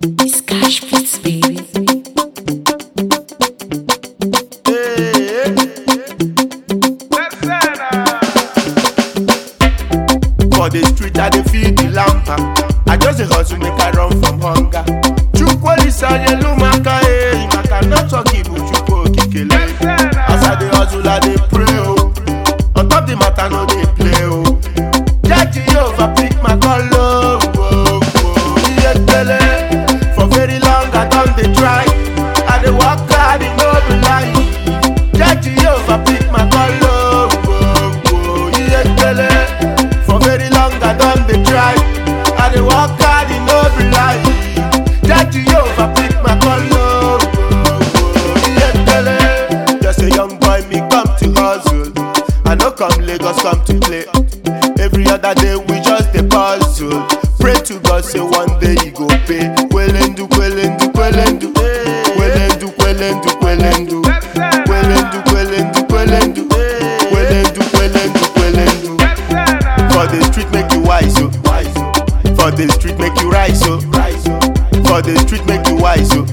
It's cash beats, baby. For the street, I dey feel the lamper. I just dey hustle make I run from hunger. Chukwuolisa Yelumaka, eh, Maka no talk Igbo, Chukwu Okikele. As I dey hustle, I dey pray, oh. On top the matter, no dey play, oh. Jah Jehovah pick my call, oh, oh, oh. Iyekele. For very long, I don dey try. I dey work hard, e no be lie. Jah Jehovah pick my call, oh, oh, oh. Iyekele. For very long, I don dey try. I dey work hard, e no be lie. Jah Jehovah pick my call, oh, oh, oh. Iyekele. Just a young boy, me come to hustle. I no come Lagos, come to play. Every other day we just dey puzzle. Pray to God say one day he go pay. Kwelendu, kwelendu, kwelendu. Kwelendu, kwelendu, kwelendu. Kwelendu, kwelendu, kwelendu. Kwelendu, kwelendu, kwelendu. For the street make you wise, oh. For the street make you rise, oh. For the street make you wise, oh.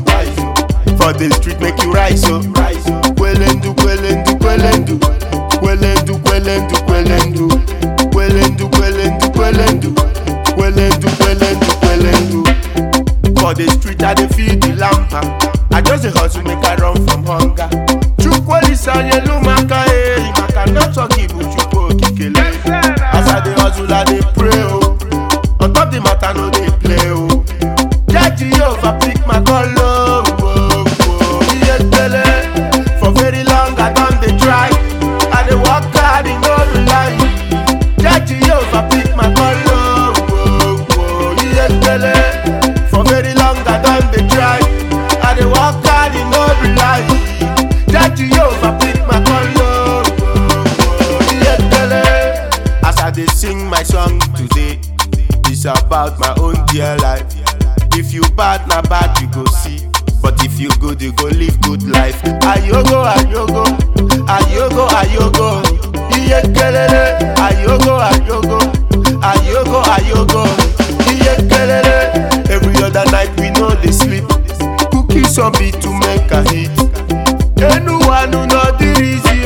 For the street make you rise, oh. Kwelendu, kwelendu, kwelendu. Kwelendu, kwelendu, kwelendu. Kwelendu, kwelendu, kwelendu. Kwelendu, kwelendu, kwelendu. For the street, I dey feel the lamper. I just dey hustle make I run from hunger. Chukwuolisa Yelumaka, eh, Maka no talk Igbo, Chukwu Okikele. As I dey hustle, I dey pray, oh. On top the matter, no dey play, oh. Jah Jehovah pick my call, oh, oh, oh. Iyekele. For very long, I don dey try. I dey work hard, e no be lie. Jah Jehovah pick my call, oh, oh, oh. Iyekele. For very long, I don dey try. I dey work hard, e no be lie. Jah Jehovah pick my call, oh, oh, oh. Iyekele. As I dey sing my song today, it's about my own dear life. If you bad, na bad you go see. But if you good, you go live good life. Ayogo, ayogo, ayogo, ayogo. Iyekelele, ayogo, ayogo, ayogo, ayogo. Iyekelele. Every other night we know they sleep. Cookies on beat to make a hit. Anyone who know the reason,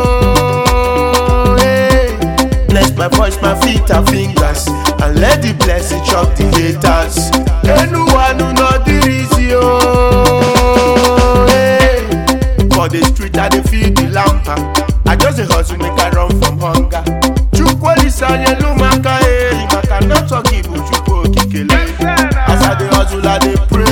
oh, hey. Bless my voice, my feet and fingers And let the blessing chop the haters Anyone who know the reason, oh, hey. For the street, I dey feel the lamper I just dey hustle, make I run from hunger Chukwuolisa Yelumaka, eh Maka no talk Igbo, Chukwu Okikele As I dey hustle, I dey pray,